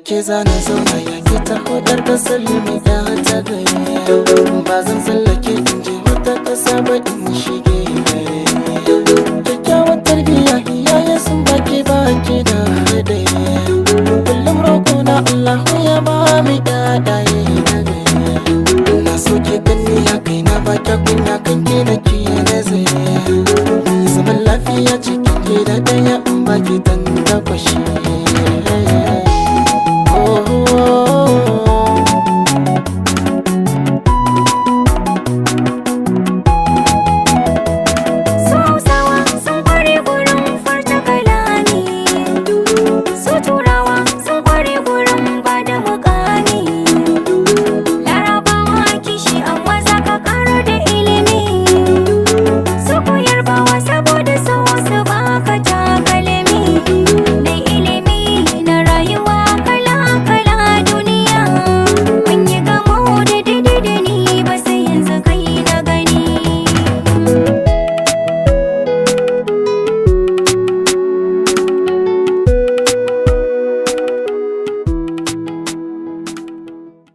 ke zana zauna ya ke ta hodar da salimi ya ta gari ba zan tsallake in je wata ƙasa ba in shige kyakkyawar tarbiyya iyaye sun baki baki da hadari kullum roƙo na Allah ya ba mu ƴaƴaye na gari na so ke ganni ya kai na ba ta kunya kan ke da ke nazari zaman lafiya cikin gida ɗaya in baki dan takwashi